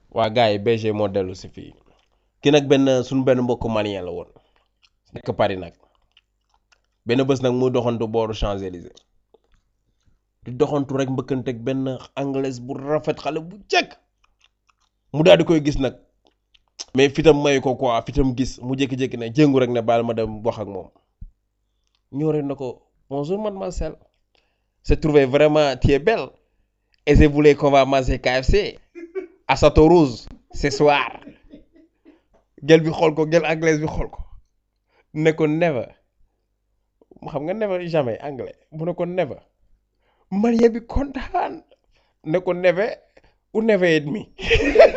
waa gars yi BG moo dellu si fii ki nag benn suñu benn mbokk malien la woon nekk Paris nag benn bés nag muy doxantu booru Champs-Élysées di doxantu rek mbëkkanteeg benn anglaise bu rafet xale bu jekk mu daal di koy gis nag mais fitam mayu ko quoi fitam gis mu jékki-jékki ne jéngu rek ne baal ma dem wax ak moom ñoo rek na ko bonjour mademoiselle c'est trouvé vraiment tu es belle et je voulais qu'on va manger KFC à Château Rouge ce soir gel bi xool ko gel anglaise bi xool ko ne ko never mu xam nga never jamais anglais mu ne ko never malien bi kontaan ne ko never ou never et demi